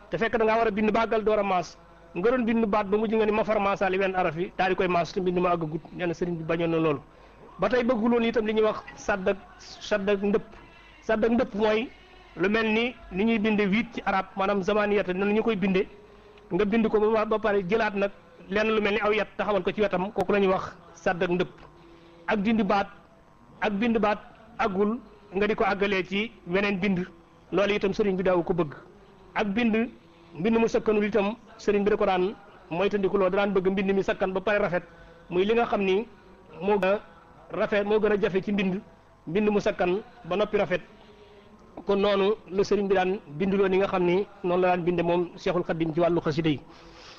te fekk da ngaa war a bind bàggal door a maas nga doon bind baat ba mujj nga ni ma far maasaali wenn araf yi daal di koy maas te mbind ma àggagut nee na sëriñ bi bañoon na loolu ba tey bëgguloon itam li ñuy wax sadd ak sadd ak ndëpp sadd ak ndëpp mooy lu mel ni ni ñuy binde huit ci arab maanaam zamaniyata nan ñu koy binde nga bind ko ba ba pare jëlaat nag lenn lu mel ni aw yat taxawal ko ci wetam kooku la ñuy wax sadd ak ndëpp ak dindi baat ak bind baat àggul nga di ko àggalee ci weneen bind loolu itam sëriñ bi daaw ko bëgg ak bind mbind mu sakkanul itam sëriñ bi da ko daan moytandikuloo daan bëgg mbind mi sakkan ba pare rafet muy li nga xam ni moo gën a rafet moo gën a jafe ci mbind mbind mu sakkan ba noppi rafet kon noonu la sëriñ bi daan binduloo ni nga xam ni noonu la daan binde moom Cheikhul Khadim ci wàllu xasida yi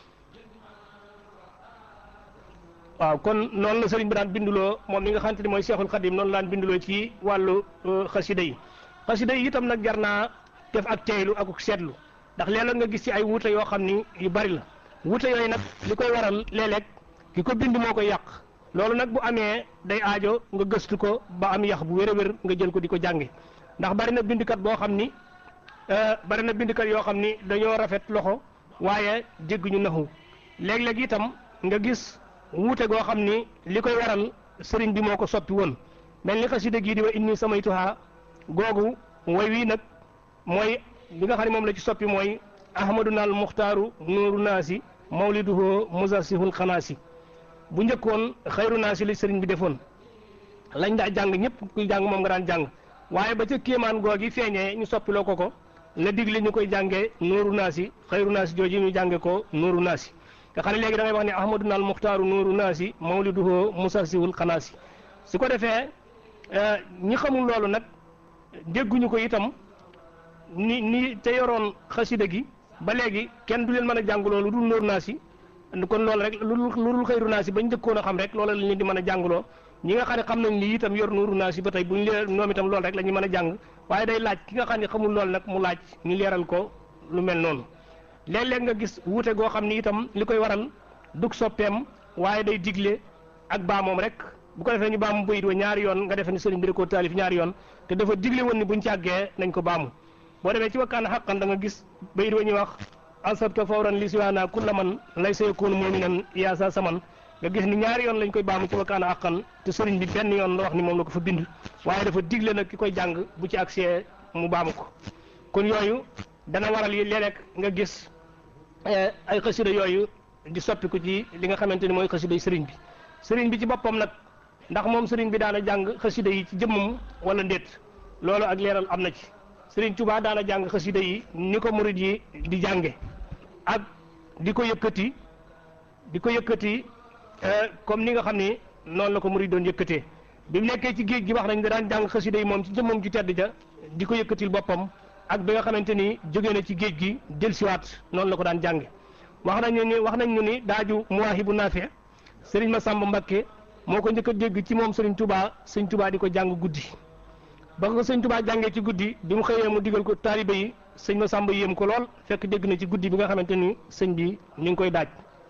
waaw kon noonu la sëriñ bi daan binduloo moom mi nga xamante ni mooy Cheikhul Khadim noonu la daan binduloo ci wàllu xasida yi xasida yi itam nag jar naa def ak teylu ak seetlu ndax léeg-léeg nga gis ci ay wuute yoo xam ni yu bari la wuute yooyu nag li koy waral léeg-léeg ki ko bind moo koy yàq loolu nag bu amee day aajo nga gëstu ko ba am yax bu wér a wér nga jël ko di ko jànge ndax bari na bindkat boo xam ni bari na bindkat yoo xam ni dañoo rafet loxo waaye dégguñu naxu léeg-léeg itam nga gis wuute goo xam ni li koy waral sëriñ bi moo ko soppi woon mel ni xasida gii di wa inni samaytuha googu way wii nag mooy bi nga xam ne moom la ci soppi mooy ahmaduna al muxtaaru nuuru naasi mawliduhu musasihul xanaasi bu njëkkoon xayru naasi li sëriñ bi defoon lañ daa jàng ñëpp kuy jàng moom nga daan jàng waaye ba ca kéemaan googi feeñee ñu soppiloo ko ko la digle ñu koy jàngee nuuru naasi xayru naasi jooji ñu jànge ko nuuru naasi nga xam ne léegi da ngay wax ne ahmaduna al muxtaaru nuuru naasi mawliduhu musasihul xanaasi su ko defee ñi xamul loolu nag dégguñu ko itam ni ni te yoroon xasida gi ba léegi kenn du leen mën a jàng loolu dul nóor naa si kon loolu rek lu lu dul xëyru naa si bañ njëkkoon a xam rek loolu la ñu di mën a jàngloo ñi nga xam ne xam nañ ni itam yor nóoru naa si ba tey buñ lee ñoom itam loolu rek la ñu mën a jàng waaye day laaj ki nga xam ne xamul loolu nag mu laaj ñu leeral ko lu mel noonu léeg-léeg nga gis wuute goo xam ni itam li koy waral dug soppeem waaye day digle ak baa moom rek bu ko defee ñu baamu bayit wa ñaari yoon nga defee ni sëriñ bi da koo taalif ñaari yoon te dafa digle woon ni buñ càggee nañ ko baamu boo demee ci wakkaan xaqan da nga gis bayit wa ñuy wax ansabta fawran li siwaana kulla man lay sa yakunu muminan yaa sa saman nga gis ni ñaari yoon lañ koy baamu ci wakkaan xaqan te sëriñ bi benn yoon la wax ni moom la ko fa bind waaye dafa digle nag ki koy jàng bu ci accès mu baamu ko kon yooyu dana waral yi léeg-léeg nga gis ay xasida yooyu di soppiku ci li nga xamante ni mooy xasida yi sëriñ bi sëriñ bi ci boppam nag ndax moom sëriñ bi daana jàng xasida yi ci jëmmam wala ndéet loolu ak leeral am na ci sëriñ Tuubaa daana jàng xasida yi ni ko murid yi di jànge ak di ko yëkkati di ko yëkkati comme ni nga xam ni noonu la ko murid doon yëkkatee bi mu nekkee ci géej gi wax nañ da daan jàng xasida yi moom ci jëmmam ci tedd ja di ko yëkkatil boppam ak bi nga xamante ni jóge na ci géej gi dellusiwaat noonu la ko daan jànge wax nañu ni wax nañ ñu ni daaju muwaahibu naafi sëriñ Masamba Mbakke moo ko njëkk a dégg ci moom sëriñ Touba sëriñ Touba di ko jàng guddi ba ko sëriñ Touba jàngee ci guddi bi mu xëyee mu digal ko taalibe yi sëñ Masamba yéem ko lool fekk dégg na ci guddi bi nga xamante ni sëñ bi ñu ngi koy daaj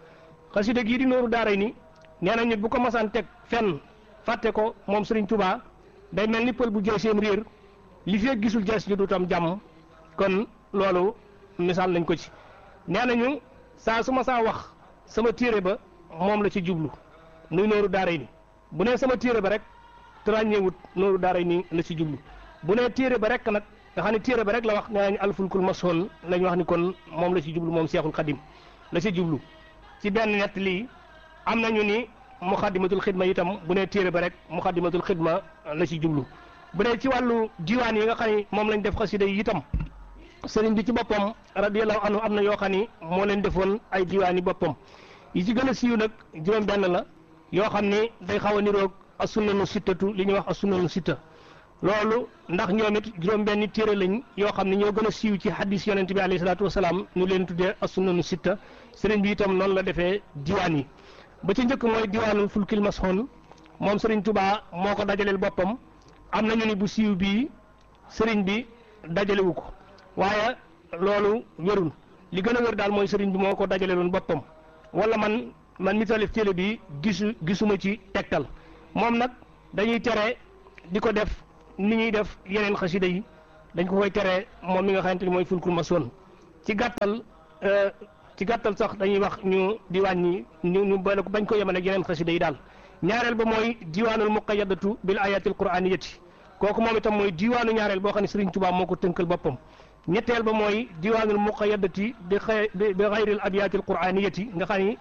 xasida gii di nooru daaray ni nee nañu bu ko masaan teg fenn fàtte ko moom sëriñ Touba day mel ni pël bu jël seen réer li fekk gisul jees ju dutam jàmm kon loolu misaal nañ ko ci nee nañu saa su ma saa wax sama téere ba moom la ci jublu muy nooru daaray ni bu nee sama téere ba rek te ràññeewut nooru daaray ni la ci jublu bu nee téere ba rek nag nga xam ne téere ba rek la wax nee nañu alfulkul masoon lañ wax ni kon moom la ci jublu moom seexul xadim la ci jublu ci benn nett lii am nañu ni muxaddimatul xidma itam bu nee téere ba rek muxaddimatul xidma la ci jublu bu dee ci wàllu diwaan yi nga xam ne moom lañ def xasida yi itam sëriñ bi ci boppam radiyallahu anhu am na yoo xam ni moo leen defoon ay diwaan yi boppam yi ci gën a siiw nag juróom benn la yoo xam ni day xaw a niroog as-sunnanu sittatu li ñuy wax as-sunnanu sitta loolu ndax ñoom it juróom benni téere lañ yoo xam ne ñoo gën a siiw ci hadis yonente bi alayhi salaatu wasalaam ñu leen tuddee as-sunnanu sitta sëriñ bi itam noonu la defee diwaan yi ba ci njëkk mooy diwaanul fulkil masxoon moom sëriñ Tuubaa moo ko dajaleel boppam am nañu ni bu siiw bii sëriñ bi dajalewu ko waaye loolu wérul li gën a wér daal mooy sëriñ bi moo ko dajaleeloon boppam wala man man mi talif téele bi gisu gisuma ci tegtal moom nag dañuy tere di ko def ni ñuy def yeneen xasida yi dañ ko koy tere moom mi nga xamante ni mooy fulkul masoon ci gàttal ci gàttal sax dañuy wax ñu di wàññi ñu ñu boole ko bañ ko yemale ak yeneen xasida yi daal ñaareel ba mooy diwaanul muqayyadatu bil ayatil quraaniyati kooku moom itam mooy diwaanu ñaareel boo xam ne Serigne Touba moo ko tënkal boppam ñetteel ba mooy diwaanul muqayyadati bi xay bi xayril abiyatil quraaniyati nga xam ni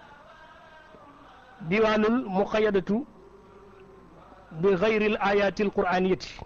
diwaanul muqayyadatu bi xayril ayatil quraaniyati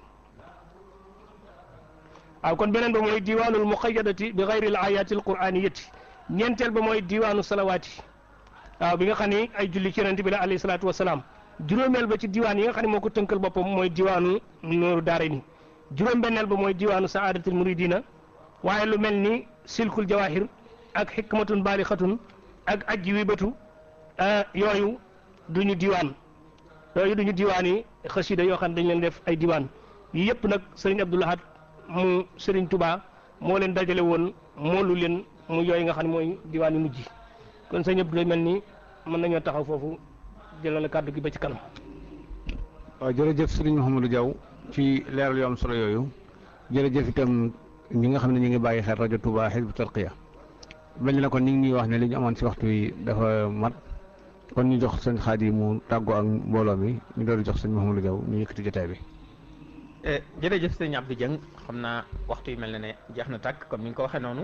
waaw kon beneen ba mooy diwaanul muqayyadati bi xayril ayatil quraaniyati ñeenteel ba mooy diwaanu salawaati waaw bi nga xam ni ay julli ci yonent bi la alayhi salaatu wasalaam juróomeel ba ci diwaan yi nga xam ne moo ko tënkal boppam mooy diwaanu nooru daara ni juróom-benneel ba mooy diwaanu saadatul muridina waaye lu mel ni silkul jawahir ak xikmatun baalixatun ak ajji wi batu yooyu duñu diwaan yooyu duñu diwaan yi xasida yoo xam ne dañ leen def ay diwaan yi yëpp nag sëriñ Abdou Lahad mu sëriñ Touba moo leen dajale woon moolu leen mu yooyu nga xam ne mooy diwaan yu mujj kon sëñ Abdou mel ni mën nañoo taxaw foofu jëlale kàddu gi ba ci kanam. waaw jërëjëf sëriñ Mouhamadou Diaw ci leeral yu am solo yooyu jërëjëf itam ñi nga xam ne ñu ngi bàyyi xel rajo Touba Hizbut Tarqiyyah mel ni na kon ñu ngi ñuy wax ne li ñu amoon si waxtu wi dafa mat kon ñu jox sëñ Xaadi mu tàggoo ak mbooloo mi ñu doon jox sëñ Mouhamadou Diaw ñu yëkkati jotaay bi. jërëjëf sëñ Abdou Dieng xam naa waxtu yi mel na ne jeex na tàkk comme ni nga ko waxee noonu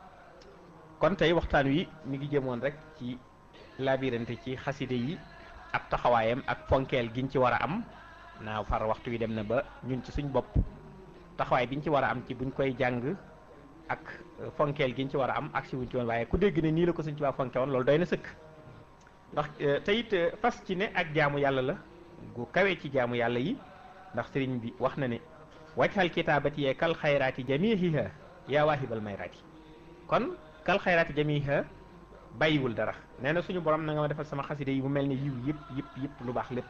kon tey waxtaan wi mi ngi jëmoon rek ci labirante ci xaside yi ab taxawaayam ak fonkeel giñ ci war a am naa far waxtu wi dem na ba ñun ci suñ bopp taxawaay biñ ci war a am ci buñ koy jàng ak fonkeel giñ ci war a am ak si wuñ ci woon waaye ku dégg ne nii la ko suñ ci waa fonke woon loolu doy na sëkk ndax te it fas ci ne ak jaamu yàlla la gu kawee ci jaamu yàlla yi ndax sëriñ bi wax na ne wajxal kitaabati yee kal xayraati jamihiha yaa waahibal mayraati kon kal xayraati jamihiha bàyyiwul dara nee na suñu borom na nga ma defal sama xaside yi mu mel ne yiw yëpp yëpp yëpp lu baax lépp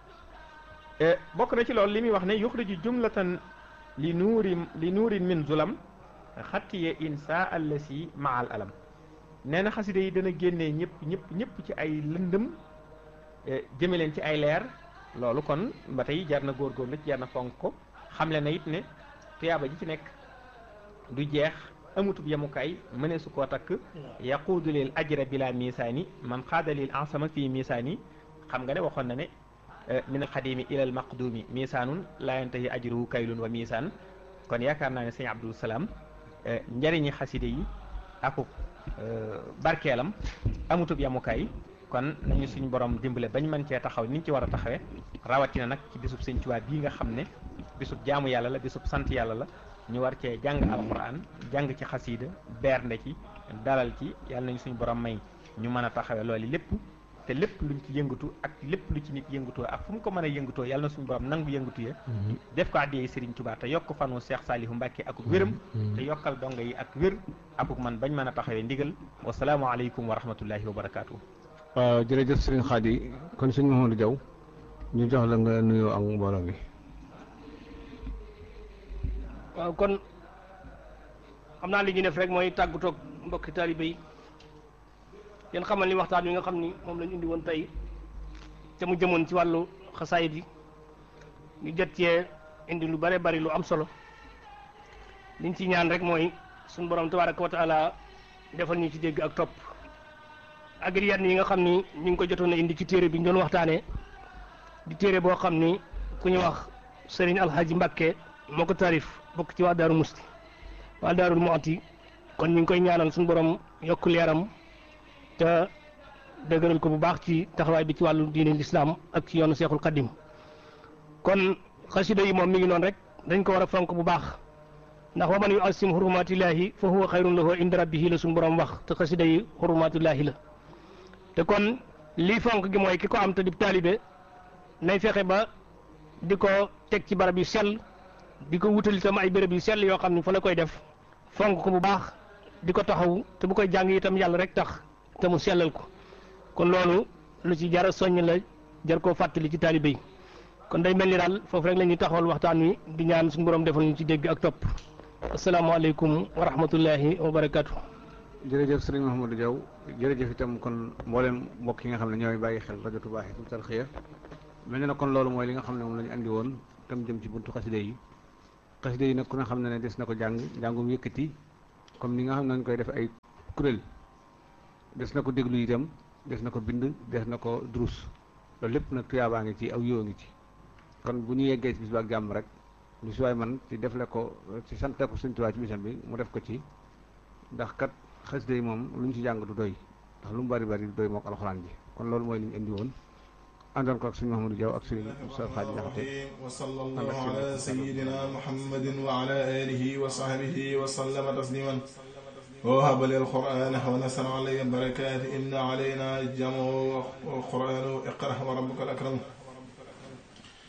bokk na ci loolu li muy wax ne yuxriju jumlatan li nuuri li nuurin min zulam xattiye insa allasi maal alam nee na xaside yi dana génnee ñëpp ñëpp ñëpp ci ay lëndëm jëme leen ci ay leer loolu kon ba tey jar na góorgóorlu ci jar na fonk ko xamle na it ne tuyaaba ji ci nekk du jeex amutub yemukaay mënee su koo takk yaquudu lil ajra bila misaani man xaada lil ansama fii misaani xam nga ne waxoon na ne min alxadimi ila al maqdumi misaanun laa yantahi ajruhu kaylun wa misaan kon yaakaar naa ne sëñ Abdou Salaam njëriñi xaside yi akub barkeelam amutub yemukaay kon nañu suñu borom dimbale bañ mën cee taxaw niñ ci war a taxawee rawatina nag ci bisub sëñ Tuubaa bii nga xam ne bisub jaamu yàlla la bisub sant yàlla la ñu war cee jàng alquran jàng ci xasiida bernde ci dalal ci yàlla nañu suñu borom may ñu mën a taxawee loolu lépp te lépp luñ ci yëngatu ak lépp lu ci nit yëngatoo ak fu mu ko mën a yëngatoo yàlla na suñu borom nangu yëngatu ya def ko addiyee Serigne Touba te yokk fanu Cheikh Salihu Mbacke akuk wéram te yokkal donga yi ak wér akuk man bañ mën a taxawee ndigal wasalaamualeykum wa rahmatullahi wa barakaatu. waaw jërëjëf sëriñ Xaadi kon sëñ Mouhamadou Diaw ñu jox la nga nuyoo ak mbooloo mi. waaw kon xam naa li ñu def rek mooy tàggatoog mbokki taalibe yi yéen xamal ni waxtaan wi nga xam ni moom lañu indi woon tey te mu jëmoon ci wàllu xasaayit yi ñu jot cee indi lu bare bari lu am solo liñ ci ñaan rek mooy suñu borom tabaraka wa taala defal ñu ci dégg ak topp ak yenn yi nga xam ni ñu ngi ko jotoon a indi ci téere bi ñu doon waxtaanee di téere boo xam ni ku ñu wax Serigne Alhaji Mbakke moo ko taarif bokk ci waa Daaru Musti waa Daarul Muxti kon ñu ngi koy ñaanal suñu borom yokk leeram te dëgëral ko bu baax ci taxawaay bi ci wàllu diine lislaam ak ci yoonu Seexul Xaddim kon xasida yi moom mi ngi noonu rek dañ ko war a fonk bu baax ndax wa man yu asim hurumatillahi fa huwa xayrun lahu inda rabbihi la suñu borom wax te xasida yi hurumatillahi la te kon lii fonk gi mooy ki ko am te di taalibe nay fexe ba di ko teg ci barab yu sell di ko wutal itam ay béréb yu sell yoo xam ne fa la koy def fonk ko bu baax di ko taxaw te bu koy jàng itam yàlla rek tax te mu sellal ko kon loolu lu ci jar a soññ la jar koo fàttali ci taalibe yi kon day mel ni daal foofu rek la ñuy taxawal waxtaan wi di ñaan suñu borom defal ñu ci dégg ak topp asalaamaaleykum wa rahmatullahi wa barakaatu. jërëjëf sëriñ Mouhamadou Diaw jërëjëf itam kon mboolem mbokk yi nga xam ne ñooy bàyyi xel rajo Touba Hizbut Tarqiyyah mel na ne kon loolu mooy li nga xam ne moom la ñu andi woon tam jëm ci buntu xaside yi xaside yi nag ku ne xam ne ne des na ko jàng njàngum yëkkati comme ni nga xam ne nañ koy def ay kuréel des na ko déglu itam des na ko bind des na ko durus loolu lépp nag tuyaabaa ngi ci aw yoo ngi ci kon bu ñu yeggee ci bis ba ak jàmm rek lu si waay man ci defle ko ci sante ko Sëñ Tuubaa ci bisam bi mu def ko ci ndax kat xasida yi moom lu ñu ci jàng du doy ndax lu mu bari bari du doy mook alxuraan ji kon loolu mooy li ñu indi woon àndoon ko ak suñu Mahamadou Diaw ak suñu Moussa Xaaji Jaxate wa sallallahu ala sayyidina muhammadin wa ala alihi wa sahbihi wa sallama tasliman ووهب لي القرآن ونسر علي البركات إن علينا الجمع والقرآن اقرأ وربك الأكرم